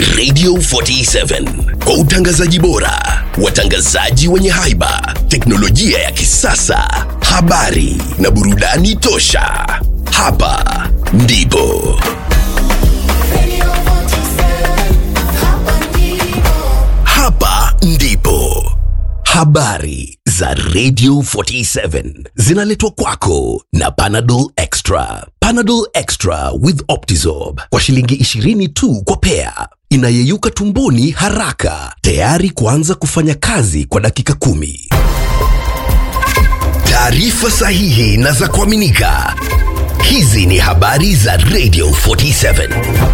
Radio 47 kwa utangazaji bora, watangazaji wenye haiba, teknolojia ya kisasa, habari na burudani tosha. Hapa ndipo hapa ndipo habari za Radio 47 zinaletwa kwako na Panadol Extra. Panadol Extra with Optizorb kwa shilingi 20 tu kwa pea, inayeyuka tumboni haraka, tayari kuanza kufanya kazi kwa dakika kumi. Taarifa sahihi na za kuaminika. Hizi ni habari za Radio 47.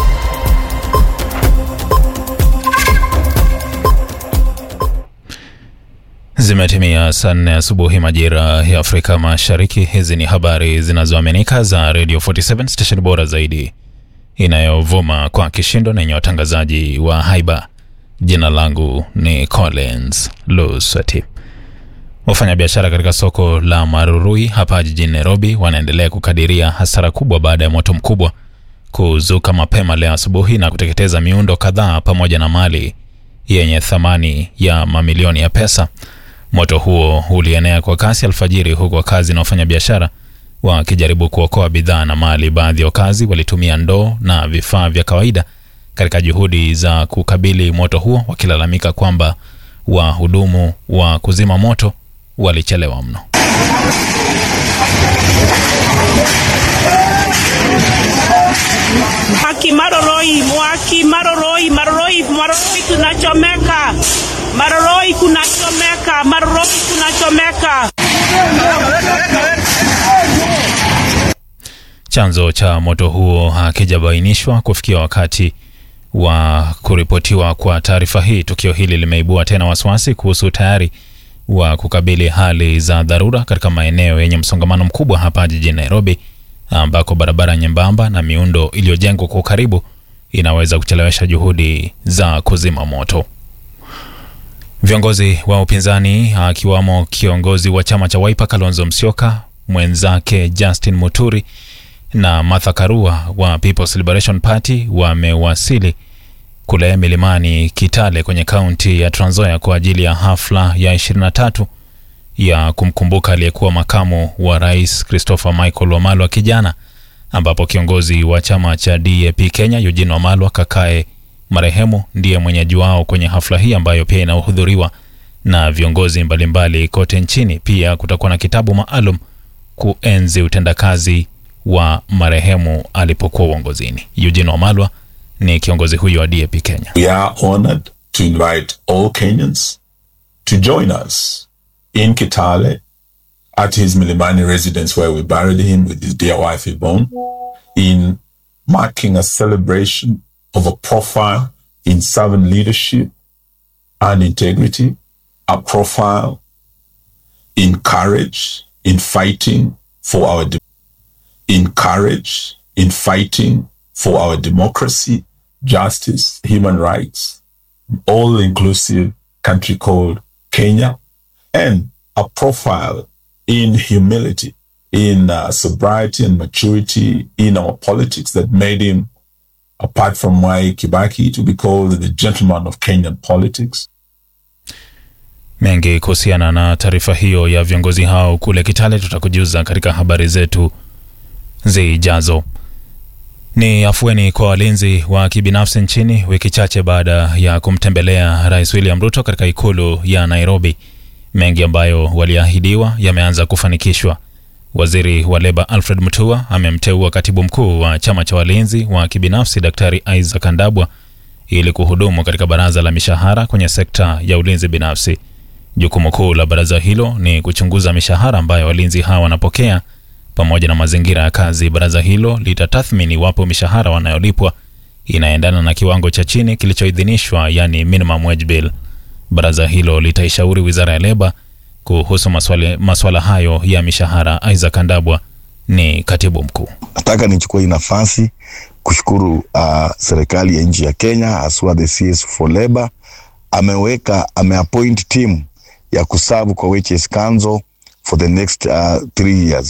Zimetimia saa nne asubuhi majira ya Afrika Mashariki. Hizi ni habari zinazoaminika za Radio 47 station bora zaidi inayovuma kwa kishindo na yenye watangazaji wa haiba. Jina langu ni Collins Luswati. Wafanyabiashara katika soko la Marurui hapa jijini Nairobi wanaendelea kukadiria hasara kubwa baada ya moto mkubwa kuzuka mapema leo asubuhi na kuteketeza miundo kadhaa pamoja na mali yenye thamani ya mamilioni ya pesa. Moto huo ulienea kwa kasi alfajiri, huku wakazi na wafanyabiashara wakijaribu kuokoa bidhaa na mali. Baadhi ya wakazi walitumia ndoo na vifaa vya kawaida katika juhudi za kukabili moto huo, wakilalamika kwamba wahudumu wa kuzima moto walichelewa mno. Mwaki Maroroi, Mwaki Maroroi, Maroroi, Maroroi tunachomeka. Maroroi kunachomeka, Maroroi kunachomeka. Chanzo cha moto huo hakijabainishwa kufikia wakati wa kuripotiwa kwa taarifa hii. Tukio hili limeibua tena wasiwasi kuhusu tayari wa kukabili hali za dharura katika maeneo yenye msongamano mkubwa hapa jijini Nairobi, ambako barabara nyembamba na miundo iliyojengwa kwa ukaribu inaweza kuchelewesha juhudi za kuzima moto. Viongozi wa upinzani akiwamo kiongozi wa chama cha Wiper Kalonzo Musyoka, mwenzake Justin Muturi na Martha Karua wa People's Liberation Party wamewasili kule milimani Kitale kwenye kaunti ya Trans Nzoia kwa ajili ya hafla ya 23 ya kumkumbuka aliyekuwa makamu wa rais Christopher Michael Wamalwa kijana, ambapo kiongozi wa chama cha DAP Kenya Eugene Wamalwa kakae marehemu ndiye mwenyeji wao kwenye hafla hii ambayo pia inahudhuriwa na viongozi mbalimbali kote nchini. Pia kutakuwa na kitabu maalum kuenzi utendakazi wa marehemu alipokuwa uongozini. Eugene Wamalwa ni kiongozi huyo wa DAP Kenya. We are honored to invite all Kenyans to join us in Kitale at his Milimani residence where we buried him with his dear wife Yvonne in marking a celebration of a profile in servant leadership and integrity, a profile in courage, in fighting for our de- in courage, in fighting for our democracy, justice, human rights, all inclusive country called Kenya, and a profile in humility, in uh, sobriety and maturity in our politics that made him, apart from Mwai Kibaki, to be called the gentleman of Kenyan politics. Mengi kuhusiana na taarifa hiyo ya viongozi hao kule Kitale tutakujuza katika habari zetu zijazo. Ni afueni kwa walinzi wa kibinafsi nchini wiki chache baada ya kumtembelea Rais William Ruto katika ikulu ya Nairobi. Mengi ambayo waliahidiwa yameanza kufanikishwa. Waziri wa leba Alfred Mutua amemteua katibu mkuu wa chama cha walinzi wa kibinafsi Daktari Isaac Kandabwa ili kuhudumu katika baraza la mishahara kwenye sekta ya ulinzi binafsi. Jukumu kuu la baraza hilo ni kuchunguza mishahara ambayo walinzi hawa wanapokea pamoja na mazingira ya kazi. Baraza hilo litatathmini iwapo mishahara wanayolipwa inaendana na kiwango cha chini kilichoidhinishwa, yani minimum wage bill. Baraza hilo litaishauri wizara ya leba kuhusu maswali, maswala hayo ya mishahara. Isaac Kandabwa ni katibu mkuu. Nataka nichukue hii nafasi kushukuru uh, serikali ya nchi ya Kenya haswa the CS for Labor ameweka ameappoint team ya kusavu kwa HS Council for the next uh, three years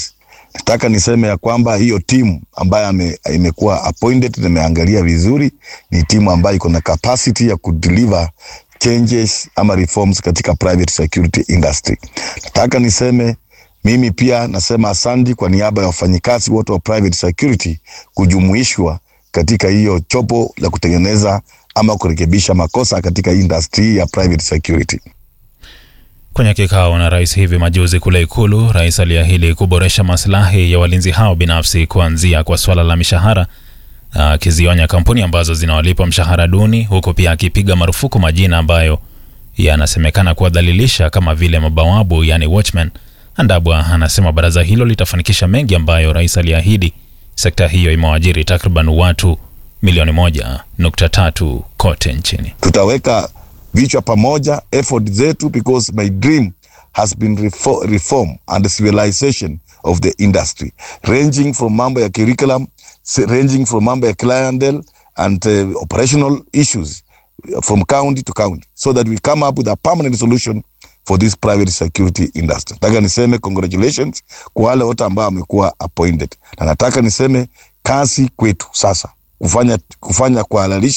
Nataka niseme ya kwamba hiyo timu ambayo ame, imekuwa appointed nimeangalia vizuri, ni timu ambayo iko na capacity ya kudeliver changes ama reforms katika private security industry. Nataka niseme mimi pia nasema asante kwa niaba ya wafanyikazi wote wa private security kujumuishwa katika hiyo chopo la kutengeneza ama kurekebisha makosa katika industry ya private security. Kwenye kikao na rais hivi majuzi kule Ikulu, rais aliahidi kuboresha maslahi ya walinzi hao binafsi, kuanzia kwa swala la mishahara, akizionya kampuni ambazo zinawalipa mshahara duni, huku pia akipiga marufuku majina ambayo yanasemekana kuwadhalilisha kama vile mabawabu, yani watchman. Andabwa anasema baraza hilo litafanikisha mengi ambayo rais aliahidi. Sekta hiyo imewaajiri takriban watu milioni moja nukta tatu kote nchini. tutaweka vichwa pamoja effort zetu because my dream has been refo reform and civilization of the industry ranging from mambo ya curriculum s- ranging from mambo ya clientele and uh, operational issues uh, from county to county so that we come up with a permanent solution for this private security industry nataka niseme congratulations kwa wale wote ambao wamekuwa appointed na nataka niseme kazi kwetu sasa kufanya, kufanya kuhalalisha